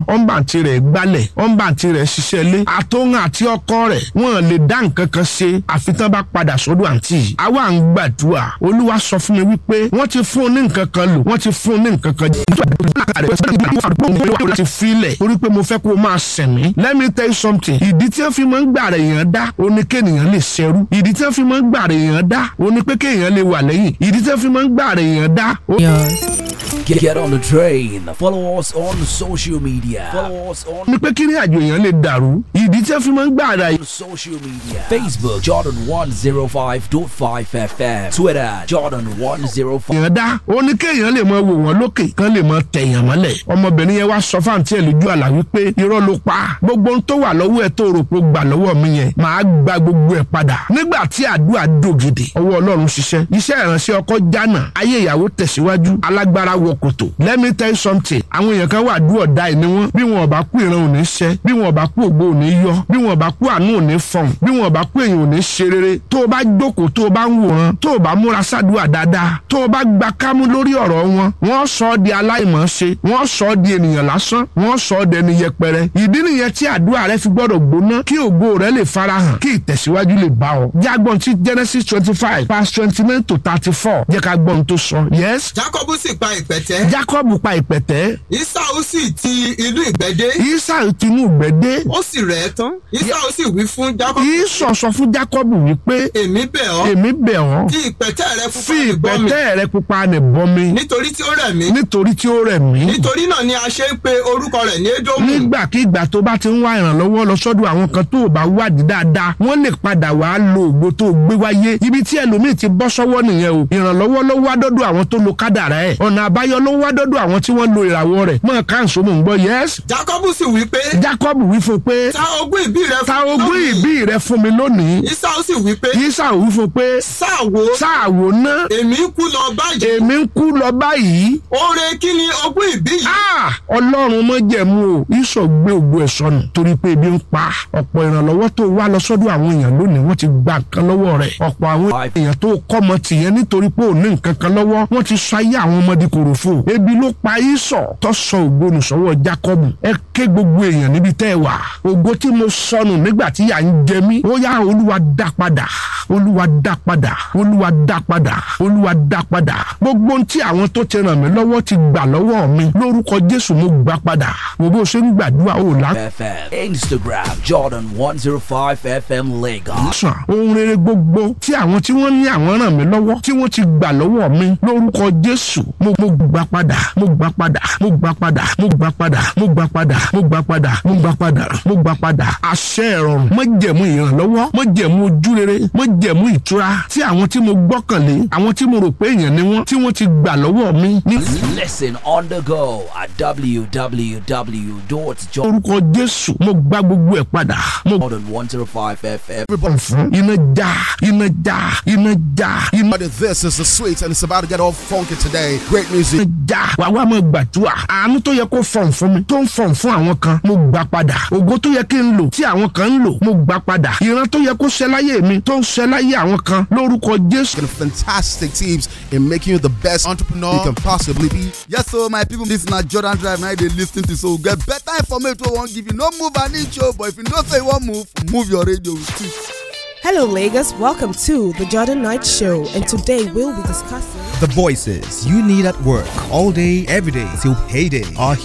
ọ̀nbàǹtì rẹ̀ gbálẹ̀ ọ̀nbàǹtì rẹ̀ ṣiṣẹ́ lé àtòhun àti ọkọ rẹ̀ wọ́n lè dá nǹkan kan ṣe àfi tán bá padà sọ́dọ̀ àǹtí yìí àwa ń gbàdúrà olúwa sọ fún mi wípé wọ́n ti fún un ní nǹkan kan lò wọ́n ti fún un ní nǹkan kan jẹ́ láti filẹ̀ torí pé mo fẹ́ kó o máa sẹ̀mí let me tell you something ìdí tí wọ́n fi máa ń gbà rẹ̀ èèyàn dá o ní kéèyàn lè ṣẹrú ìdí tí wọ́n fi máa ń gbà rẹ̀ èèyàn dá o ní pé kéèyàn lè wà lẹ́yìn ìdí tí wọ́n fi máa ń gbà rẹ̀ èèyàn dá o. Get, get on the train. Follow us on social media. Follow us on ní pé kí ní àjò èèyàn lè dàrú ìdí tí wọ́n fi máa ń gbà rẹ̀ social media. Facebook Jordan 105.5 FM. Twitter Jordan 105. èèyàn dá o ní kéèyàn lè máa wò wọ́n lókè kán lè máa tẹ̀yàn mọ́lẹ̀ ọmọbìnrin yẹn wá sọ fáǹtì ẹ̀ lójú àlá wípé irọ́ ló pa gbogbo ohun tó wà lọ́wọ́ ẹ̀ tó rò pé ó gbà lọ́wọ́ mi yẹn màá gba gbogbo ẹ̀ padà nígbà tí àdúrà dògidì ọwọ́ ọlọ́run ṣiṣẹ́ iṣẹ́ ìránṣẹ́ ọkọ jánà ayé ìyàwó tẹ̀síwájú alágbára wọ kòtò let me tell you something àwọn èèyàn kan wà dúró ọ̀dà ẹ̀ ni wọ́n bí wọn ò bá kú ìran ò ní ṣẹ́ bí wọn ò bá kú ògbó ò ní yọ bí wọn ò bá kú àánú ò ní fọ̀n bí wọn ò bá kú èèyàn ò ní ṣe rere tó o bá jókòó tó o bá ń wòran tó o bá múra sádùá dáadáa tó o bá gba kámú lórí ọ̀rọ̀ wọn wọ́n sọ ọ́ di aláìmọ̀ọ́ṣe wọ́n sọ ọ́ di ènìyàn lásán wọ́n sọ ọ́ dẹni yẹpẹrẹ ìdí nìyẹn tí àdúrà rẹ fi gbọ́dọ̀ gbóná kí ògo rẹ lè farahàn kí ìtẹ̀síwájú lè bá ọ. jágbọ́n tí Genesis twenty five past twenty nine to thirty four jẹ́ ká gbọ́n tó sọ. yes Jákọ́bù sì pa ìpẹ̀tẹ́. Jacob pa ìpẹ̀tẹ́ Ísáù sì ti ìlú ìgbẹ́dé. Esau tinú gbẹ́dẹ́ Ó sì rẹ̀ ẹ́ tán. Ísáù sì wí fún Jákọ́bù. Esau sọ fún Jacob wípé Èmi bẹ̀ ọ́. èmi bẹ̀ ọ́ Fi ìpẹ̀tẹ́ rẹ fún fi ìgbọ́ mi. ìpẹ̀tẹ́ rẹ pupa nì bọ́ mi Nítorí tí ó rẹ̀ mí. nítorí tí ó rẹ̀ mí. Nítorí náà ni a ṣe ń pe orúkọ rẹ̀ ní Édómù. nígbàkigbà tó bá ti ń wá ìrànlọ́wọ́ lọ sọ́dọ̀ àwọn kan tó o bá wádìí dáadáa wọ́n lè padà wàá lo ògbó tó o gbé wáyé ibi tí ẹlòmíì ti bọ́ sọ́wọ́ nìyẹn o ìrànlọ́wọ́ ló wá dọ́dọ̀ àwọn tó lo kádàrá ẹ̀ ọ̀nà àbáyọ ló wá dọ́dọ̀ àwọn tí wọ́n lo ìràwọ̀ rẹ̀ mọ̀ káàsó mò ń gbọ́ yẹ́s. Jákọ́bù sì wí pé. Jacob wí fún pé Ta ogún ìbí rẹ fún ta mi ogún lónìí." ìbí rẹ fún mi lónìí Ísáù sì wí pé. Esau wí fún pé Sáà wo. sáàwò ná Èmi ń kú lọ báyìí. èmi ń kú lọ báyìí Oore kí ni ogún ìbí yìí? Ah! ọlọ́run mọ́ jẹ̀mú o ìsọ̀ gbé ògbó ẹ̀ sọnù torí pé ebi ń pa ọ̀pọ̀ ìrànlọ́wọ́ tó wá lọ sọ́dọ̀ àwọn èèyàn lónìí wọ́n ti gba nǹkan lọ́wọ́ rẹ̀ ọ̀pọ̀ àwọn èèyàn tó kọ́mọ tìyẹn nítorí pé ò ní nǹkan kan lọ́wọ́ wọ́n ti sọ ayé àwọn ọmọdé kòròfò ebi ló pa ìsọ̀ tó sọ ògbónù sọ́wọ́ Jákọ́bù ẹ ké gbogbo èèyàn níbi tẹ́ ẹ wà ògo tí mo sọnù nígbà tí yà ń jẹ mí ó yá olúwa dá padà olúwa dá padà olúwa dá padà olúwa dá padà gbogbo ohun tí àwọn tó ti ràn mí lọ́wọ́ ti gbà lọ́wọ́ mi lórúkọ Jésù mo gbà padà wo bó ṣe ń gbàdúrà ó là FM. Instagram Jordan 105 FM Lagos. sàn ohun rere gbogbo tí àwọn tí wọ́n ní àwọn ràn mí lọ́wọ́ tí wọ́n ti gbà lọ́wọ́ mi lórúkọ Jésù mo mo gbà padà mo gbà padà mo gbà padà mo gbà padà mo gbà padà mo gbà padà mo gbà padà mo gbà padà àṣẹ ìrọ̀rùn mo jẹ̀mú ìrànlọ́wọ́ mo jẹ̀mú ojúrere mo jẹ̀mú ìtura tí àwọn tí mo gbọ́kànlé àwọn tí mo rò pé èèyàn ni wọ́n tí wọ́n ti gbà lọ́wọ́ mi ní Listen on the go at www.jordan105fm. orúkọ Jésù mo gbà gbogbo ẹ̀ padà mo bọ̀ fún iná já iná já iná já iná But this is the sweet and it's about to get all funky today. Great music. já wà wá máa gbàdúrà àánú tó yẹ kó fọ̀n fún mi tó ń fọ̀n fún àwọn kan mo gbà padà ògo tó yẹ kí n lò tí àwọn kan ń lò mo gbà padà ìran tó yẹ kó ṣẹ láyé mi tó ń ṣẹ láyé àwọn kan lórúkọ Jésù. And fantastic tips in making you the best entrepreneur you can possibly be. Yes, so my people, this na Jordan Drive. Now they listen to so get better information. We won't give you no move an inch, oh, but if you know say you want move, move your radio with it. Hello, Lagos. Welcome to the Jordan Knight Show, and today we'll be discussing. The voices you need at work all day, every day till payday are